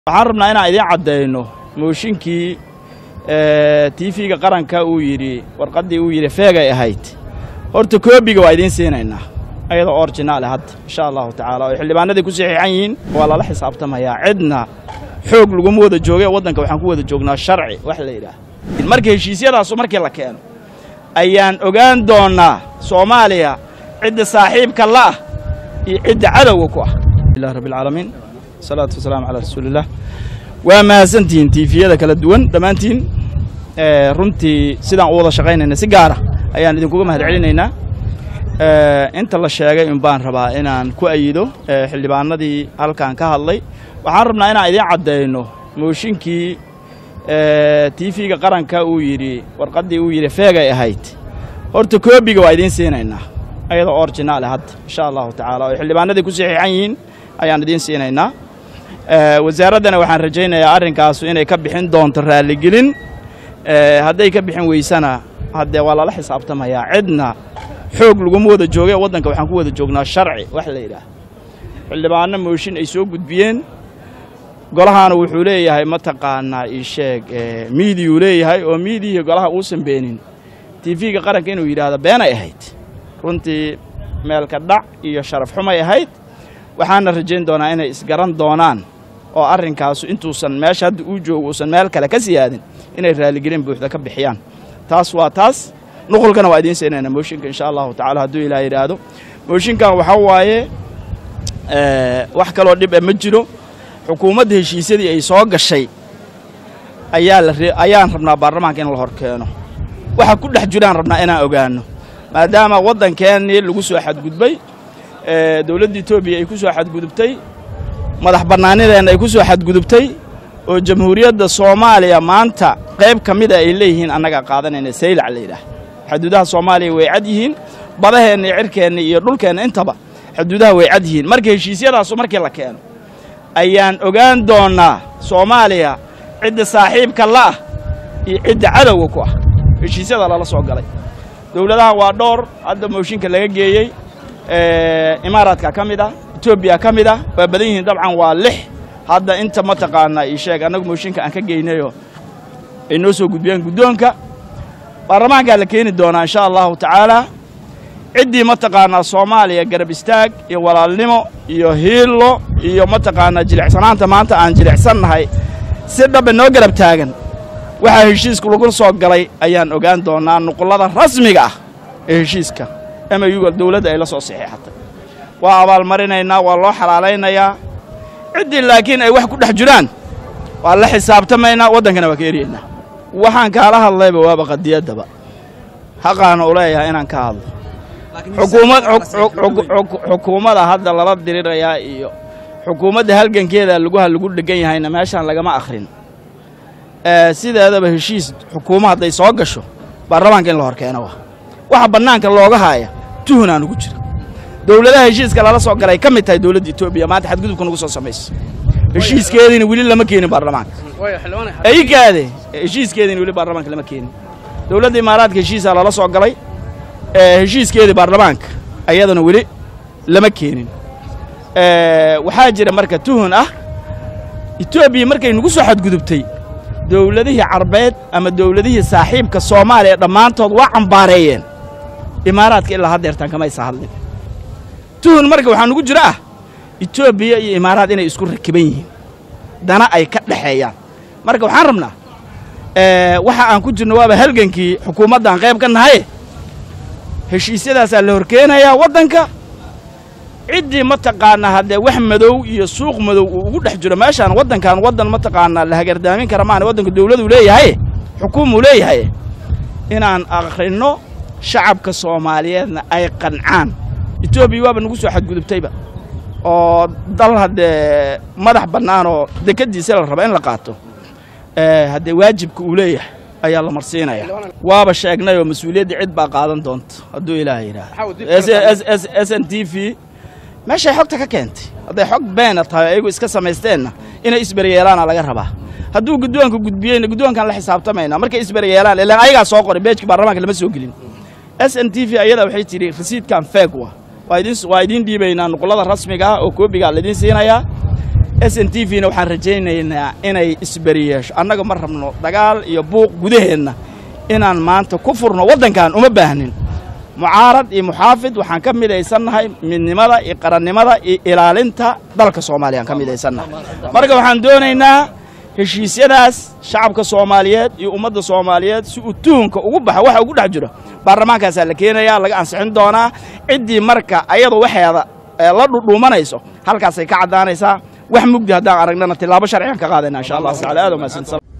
waxaan rabnaa inaan idiin caddayno mooshinkii tiifiga qaranka uu yidhi warqaddii uu yidhi feegay ahayd horta koobiga waa idiin siinaynaa ayadoo orjinaale hadda insha allahu tacaala oo xildhibaanadii ku saxiixan yihiin waa lala xisaabtamayaa cidna xoog laguma wada jooge waddanka waxaan ku wada joognaa sharci wax la yidhaah marka heshiisyadaasu markii la keeno ayaan ogaan doonnaa soomaaliya cidda saaxiibka la'ah iyo cidda cadowga ku ah ilah rabbi alcaalamiin wasalaatu wasalaamu calaa rasuuliillah waa mahadsantihiin tiifiyada kala duwan dhammaantiin runtii sidaan u wada shaqaynayna si gaara ayaan idinkuga mahad celinaynaa inta la sheegay un baan rabaa inaan ku ayido xildhibaanadii halkan ka hadlay waxaan rabnaa inaan idiin caddayno mooshinkii tiifiga qaranka uu yidhi warqaddii uu yidhi feegay ahayd horta koobiga waa idiin siinaynaa ayadoo orjinaale hadda insha allahu tacaala oo xildhibaanadii ku saxiixan yihiin ayaan idiin siinaynaa wasaaraddana waxaan rajaynayaa arrinkaasu inay ka bixin doonto raalligelin hadday ka bixin weysana haddee waa lala xisaabtamayaa cidna xoog laguma wada jooge waddanka waxaan ku wada joognaa sharci wax la yidhaah xildhibaano mooshin ay soo gudbiyeen golahaana wuxuu leeyahay mataqaanaa ii sheeg miidiyuu leeyahay oo miidiyihii golaha uusan beenin tiifiga qaranka inuu yidhaahdo beenay ahayd runtii meelka dhac iyo sharaf xumay ahayd waxaana rajayn doonaa inay isgaran doonaan oo arrinkaasu intuusan meesha hadda uu joogo uusan meel kale ka siyaadin inay raaligelin buuxda ka bixiyaan taas waa taas nuqulkana waa idiin siinayna mooshinka insha allahu tacala hadduu ilaah yidhaahdo mooshinkan waxaa waaye wax kaloo dhib e ma jiro xukuumadda heshiisyadii ay soo gashay ayaa la ayaan rabnaa baarlamaanka in la hor keeno waxa ku dhex jiraan rabnaa inaan ogaano maadaama waddankeennii lagu soo xadgudbay dowladda etoobiya ay ku soo xadgudubtay madax bannaanideenna ay ku soo xadgudubtay oo jamhuuriyadda soomaaliya maanta qayb ka mida ay leeyihiin annagaa qaadanayna saylac la yidhaah xuduudaha soomaaliya way cad yihiin badaheenna iyo cirkeenna iyo dhulkeenna intaba xuduudaha way cad yihiin marka heshiisyadaasu markii la keeno ayaan ogaan doonnaa soomaaliya cidda saaxiibka la'ah iyo cidda cadowga ku ah heshiisyada lala soo galay dowladaha waa dhowr hadda mooshinka laga geeyey imaaraadka ka mid ah etoobiya ka mid ah waa badan yihiin dabcan waa lix hadda inta mataqaanaa ii sheeg annagu mooshinka aan ka geynayoo ay noo soo gudbiyeen guddoonka baarlamaankaa la keeni doonaa insha allahu tacaalaa ciddii mataqaanaa soomaaliya garab istaag iyo walaalnimo iyo hiillo iyo mataqaanaa jilicsanaanta maanta aan jilicsannahay si dhabbe noo garab taagan waxaa heshiiska lagu soo galay ayaan ogaan doonnaa nuqullada rasmiga ah ee heshiiska emayuga dawladda ay la soo saxiixatay waa abaalmarinaynaa waa loo xalaalaynayaa ciddii laakiin ay wax ku dhex jiraan waa la xisaabtamaynaa waddankana waa ka eryaynaa waxaan kaala hadlayba waaba qadiyaddaba xaqaana u leeyahay inaan ka hadlo xukuumadda hadda lala dirirayaa iyo xukuumadda halgankeeda lugaha lagu dhegan yahayna meeshaan lagama akhrin sideedaba heshiis xukuuma hadday soo gasho baarlamaanka in la hor keeno waa waxa bannaanka looga haaya tuhunaan ugu jira dowladaha heshiiska lala soo galay ka mid tahay dowladda etoobiya maanta xadgudubka nagu soo samaysa heshiiskeediina weli lama keenin baarlamaanka aygaade heshiiskeediina weli baarlamaanka lama keenin dowladda imaaraadka heshiisaa lala soo galay heshiiskeedii baarlamaanka ayadana weli lama keenin waxaa jira marka tuhun ah etoobiya markay nagu soo xadgudubtay dowladihii carbeed ama dowladihii saaxiibka soomaaliya dhammaantood waa cambaareeyeen imaaraadka ilaa haddeertaan kamaysa hadlin tuhun marka waxaa nugu jira ah etoobiya iyo imaaraad inay isku rakiban yihiin dana ay ka dhexeeyaan marka waxaan rabnaa waxa aan ku jirno waaba halgankii xukuumaddan qayb ka nahaye heshiisyadaasaa la horkeenayaa waddanka ciddii mataqaanaa haddee wax madow iyo suuq madow uu ugu dhex jiro meeshaan waddankan waddan mataqaanaa la hagardaamin kara maana waddanka dawladuu leeyahay xukuumuu leeyahay inaan akhrinno shacabka soomaaliyeedna ay qancaan etoobiya waaba nagu soo xadgudubtayba oo dal haddee madax bannaan oo dekaddiisa la raba in la qaato haddee waajibka uu leeyahay ayaa la marsiinaya waaba sheegnay oo mas-uuliyadda cid baa qaadan doonta hadduu ilaah yidhaah s n t v meeshay xogta ka keentay hadday xog beena tahay ayagu iska samaysteenna inay isberyeelaana laga rabaa hadduu guddoonka gudbiyeyna guddoonkaan la xisaabtamaynaa markay isberyeelaan ilaan ayagaa soo qoray beejka baarlamaanka lama soo gelin s n t v ayada waxay tidhi rasiidkan feeg wa waa idiin dhiibaynaa nuqullada rasmiga ah oo koobigaa laidiin siinayaa s n t v-na waxaan rajaynaynaa inay isberi yeesho annaga ma rabno dagaal iyo buuq gudaheenna inaan maanta ku furno waddankan uma baahnin mucaarad iyo muxaafid waxaan ka midaysannahay midnimada iyo qarannimada iyo ilaalinta dalka soomaaliya aan ka midaysannahay marka waxaan doonaynaa heshiisyadaas shacabka soomaaliyeed iyo ummadda soomaaliyeed si uu tuhunka ugu baxa waxa ugu dhex jiro baarlamaankaasaa la keenayaa laga ansixin doonaa ciddii marka ayadu waxeeda la dhudhuumanayso halkaasay ka caddaanaysaa wax mugdi haddaan aragnana tilaabo sharcigan ka qaadayna insha allah taala aad umahadsan